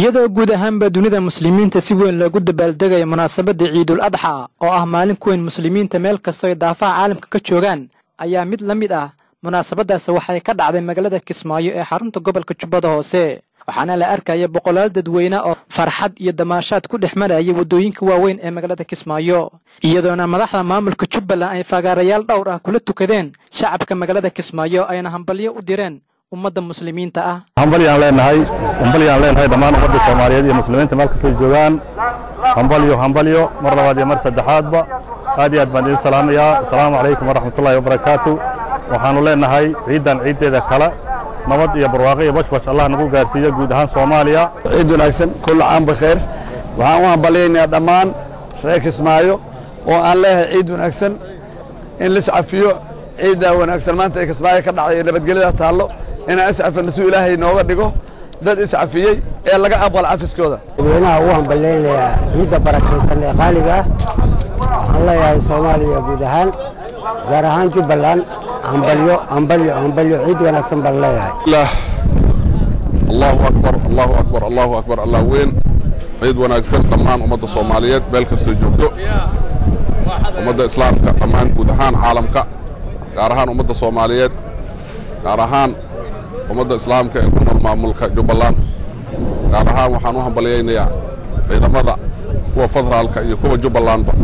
iyadoo guud ahaanba dunida muslimiinta si weyn loogu dabaaldegayo munaasabadda ciidul adxa oo ah maalin ku weyn muslimiinta meel kastoo ay daafaha caalamka ka joogaan ayaa mid la mid ah munaasabadaas waxay ka dhacday magaalada kismaayo ee xarunta gobolka jubbada hoose waxaana la arkaya boqolaal dadweyne oo farxad iyo damaashaad ku dhex maraya waddooyinka waaweyn ee magaalada kismaayo iyadoona madaxda maamulka jubbaland ay fagaarayaal dhowr ah kula tukadeen shacabka magaalada kismaayo ayna hambalyo u direen ummadda muslimiinta ah hambalyaan leenahay hambalyaan leenahay dhammaan ummadda soomaaliyeed iyo muslimiinta meel kastay joogaan hambalyo hambalyo mar labaad iyo mar saddexaadba aad iyo aad baan idin salaamayaa asalaamu calaykum waraxmatullaahi wabarakaatu waxaannu leenahay ciiddan ciiddeeda kale nabad iyo barwaaqo iyo bashbash allah nagu gaarsiiyo guud ahaan soomaaliya ciid wanaagsan kulla caam bakheer waxaan u hambalyaynaa dhammaan reer kismaayo oo aan leeyahay ciid wanaagsan in liscafiyo ciiddaa wanaagsan maanta ee kismaayo ka dhacday ee nabadgelyada taallo inaan iscafino si ilaahay nooga dhigo dad iscafiyey ee laga aqbal cafiskooda dadweynaha ugu hambalyaynayaa ciidda barakaysan ee qaaliga ah waxaan leeyahay soomaaliya guud ahaan gaar ahaan jubbaland hambalyo hambalyo hambalyo ciid wanaagsan baan leeyahay allahu akbar allahu akbar allahu akbar allah weyn ciid wanaagsan dhammaan ummadda soomaaliyeed meel kastoo joogto ummadda islaamka dhammaan guud ahaan caalamka gaar ahaan ummadda soomaaliyeed gaar ahaan ummadda islaamka ee ku nool maamulka jubbaland gaar ahaan waxaan u hambalyaynayaa ciidamada kuwa federaalka iyo kuwa jubbalandba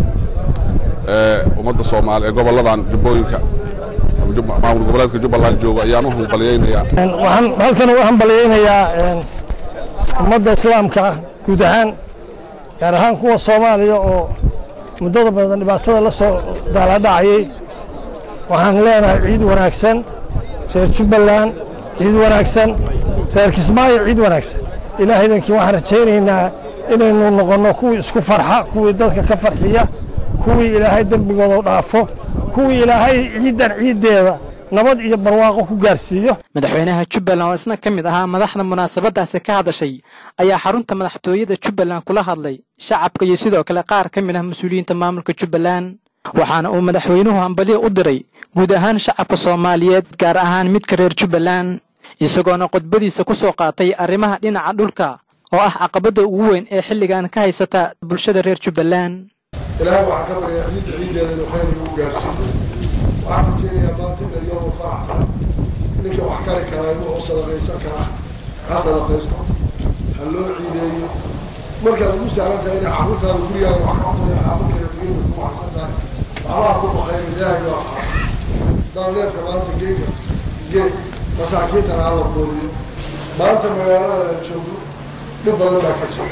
ee ummadda soomaali ee gobolladan jubbooyinka maamul goboleedka jubbaland jooga ayaan u hambalyaynayaa waxaan halkan uga hambalyaynayaa ummadda islaamka guud ahaan gaar ahaan kuwa soomaaliya oo muddada badan dhibaatada la soo daaladhacayay waxaan leenahay ciid wanaagsan reer jubbaland ciid wanaagsan reer kismaayo ciid wanaagsan ilaahaydankii waxaan rajaynaynaa inaynu noqonno kuwii isku farxa kuwii dadka ka farxiya kuwii ilaahay dembigooda dhaafo kuwii ilaahay ciiddan ciiddeeda nabad iyo barwaaqo ku gaarsiiyo madaxweynaha jubbaland oo isna ka mid ahaa madaxda munaasabadaasi ka hadashay ayaa xarunta madaxtooyada jubbaland kula hadlay shacabka iyo sidoo kale qaar ka mid ah mas-uuliyiinta maamulka jubbaland waxaana uu madaxweynuhu hambalyo u diray guud ahaan shacabka soomaaliyeed gaar ahaan midka reer jubbaland isagoona khudbadiisa ku soo qaatay arrimaha dhinaca dhulka oo ah caqabadda ugu weyn ee xilligan ka haysata bulshada reer jubbaland ilaahay waxaan ka baryaa ciidda ciiddeeda inuu khayr nagu gaarsiiyo waxaan rajaynayaa maanta inay yoomu farax tahay ninka wax kari karaa inuu u sadaqaysan karaa ha sadaqaysto ha loo ciideeyo markaad ugu sahlan tahay inay carruurtaada gurigaaga wax ka cunaya xaafad kala tegay bay ku waxsan tahay waxbaha ku baqayn ilaahay baa fara haddaan neefka maanta geen karto geen masaakiintana hala booliyo maanta magaalada aan joogno dhib badan baa ka jira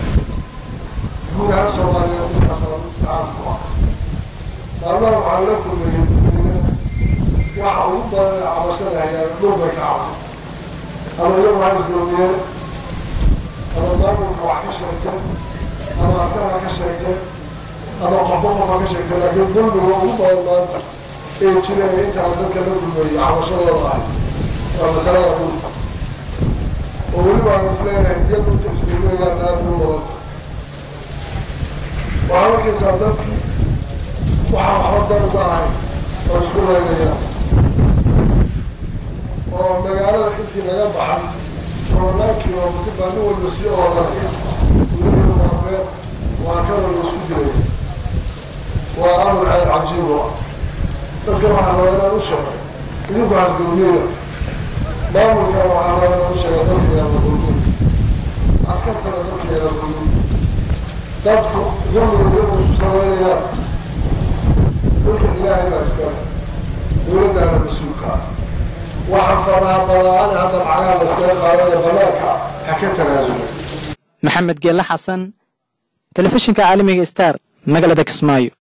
guud ahaan soomaaliya caalamku ah maalmaha waxaan la kulmayay dadweyne waxa ugu badan ee cabashada hayaan dhul bay ka cabay ama iyagu ha isdulmiyeen ama maamulka wax ka sheegteen ama askar ha ka sheegteen ama qofba qof ha ka sheegteen laakiin dulmiga ugu badan maanta ee jira ee intaan dadka la kulmayay cabashadooda ahay waa masalada dhulka oo weliba aan isleeyahay iyagu inta isdulmiyayaan aad bay u badanta waxaad arkaysaa dadkii waxaa waxba dan uga ahay oo isku laynayaan oo magaalada intii laga baxan tobanaan kilomitr baa nin walba sii oodanaya gurihii waa beer waa kanoo la isku dilaya waa amar aad cajiib oo ah dadka waxaa rabaa inaan u sheego idinku hasdulmiina maamulkana waxaa rabaa inaan u sheega dadka inaan la dulmin askartana dadka inaan dulmin dadku dulmiga iyagu isku samaynayaan dhulka ilaahay baa iskale dowladdaana mas-uulka ah waxaan faraha balaa'ada hadda lacagaha la iskaga qaadanaya bannaanka ha ka tanaasula maxamed geelle xasan telefishinka caalamiga star magaalada kismaayo